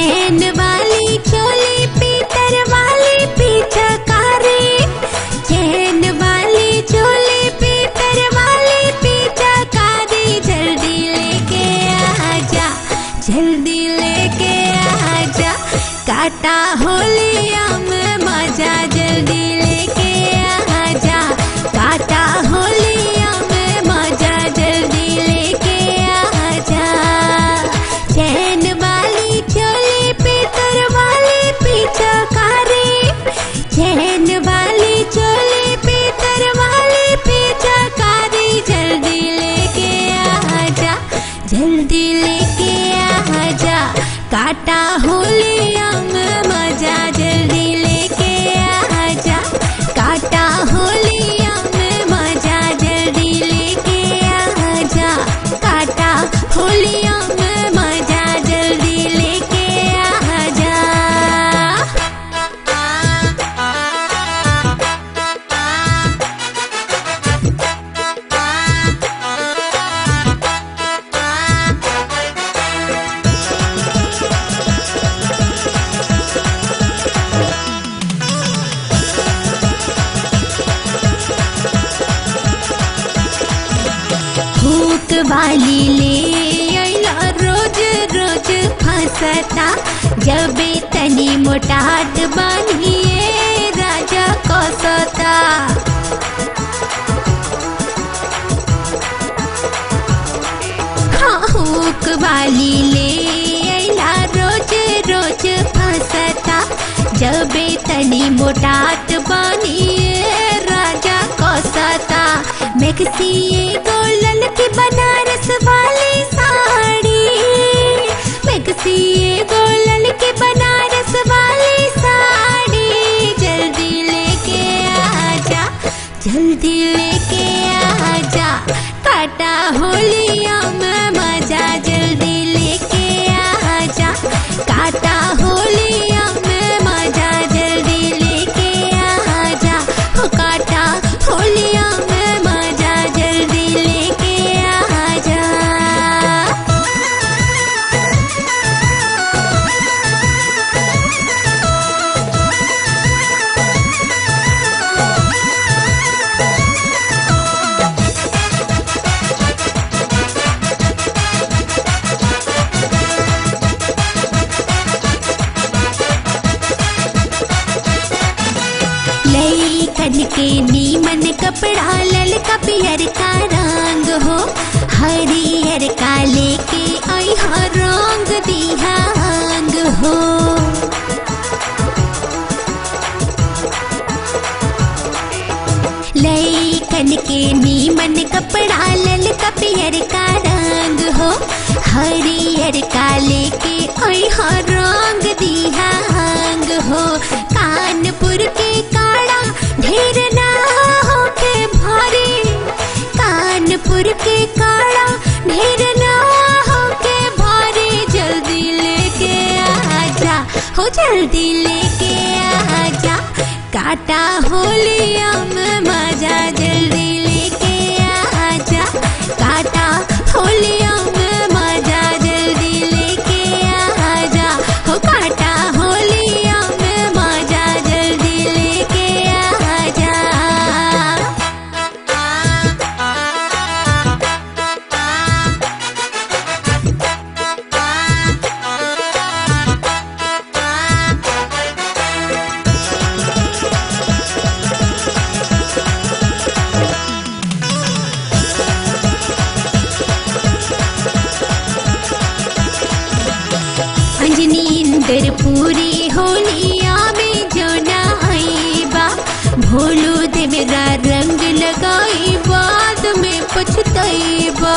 चैन वाली चोली पीतर वाली पीछकारी चैन वाली चोली पीतर वाली पीछकारी जल्दी लेके आजा जल्दी लेके आजा काटा होलिया में मजा जल्दी लेके आजा काटा होलिया में मजा जल्दी लेके आजा चैन वाली चोली पीतर वाली पीछकारी चैन वाली चोली पीतर वाली पीछकारी जल्दी लेके आजा जल्दी लेके आजा काटा होलिया में मजा जल्दी लेके आजा काटा होलिया में मजा जल्दी लेके आजा काटा होलिया में मजा जल्दी लेके आजा भूख वाली ले अइला रोज रोज फंसता जबे तनी मोटाट बनिए राजा कसता भूख वाली ले अइला रोज रोज फंसता जबे तनी मोटाट बनिए राजा कसता मैक्सी गोल्डन की बनारस वाली साड़ी मैक्सी गोल्डन की बनारस वाली साड़ी जल्दी लेके आजा जल्दी लेके आजा काटा होलिया में मजा जल्दी लेके आजा काटा होलिया में मजा जल्दी लेके आजा हो काटा होलिया में मजा जल्दी लेके आजा लईकन के नीमन कपड़ा ललका पियर का रंग हो हरियर का लेके आई हा रंग दिहा अंग हो लईकन के नीमन कपड़ा ललका पियर का रंग हो हरियर का लेके आई हा रंग दिहा अंग हो कानपुर के काड़ा ढेर ना होके भारी कानपुर के काड़ा ढेर ना होके भारी जल्दी लेके आजा हो जल्दी लेके आजा काटा होलिया में मजा जल्दी लेके आजा काटा होलिया में मजा जल्दी लेके आजा हो काटा होलिया में मजा जल्दी लेके आजा अंजनी इंदर पूरी होलिया में जो नाइबा भोलू देवरा रंग लगाई बाद में पछतैबा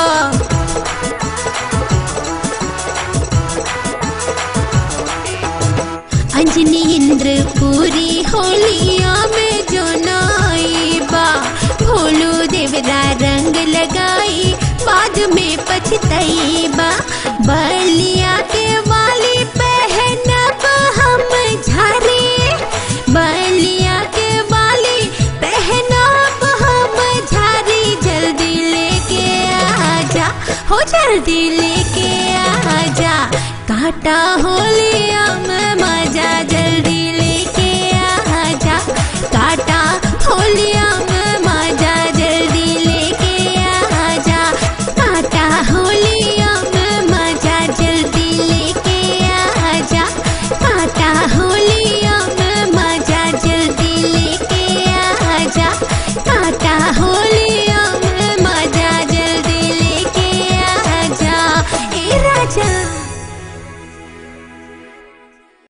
अंजनी इंद्र पूरी होलिया में जो नाइबा भोलू देवरा रंग लगाई बाद में पछतैबा बलिया के वाली पहनब हम झारे बलिया के वाली पहनब हम झारी जल्दी लेके आजा हो जल्दी लेके आजा साटा होलिया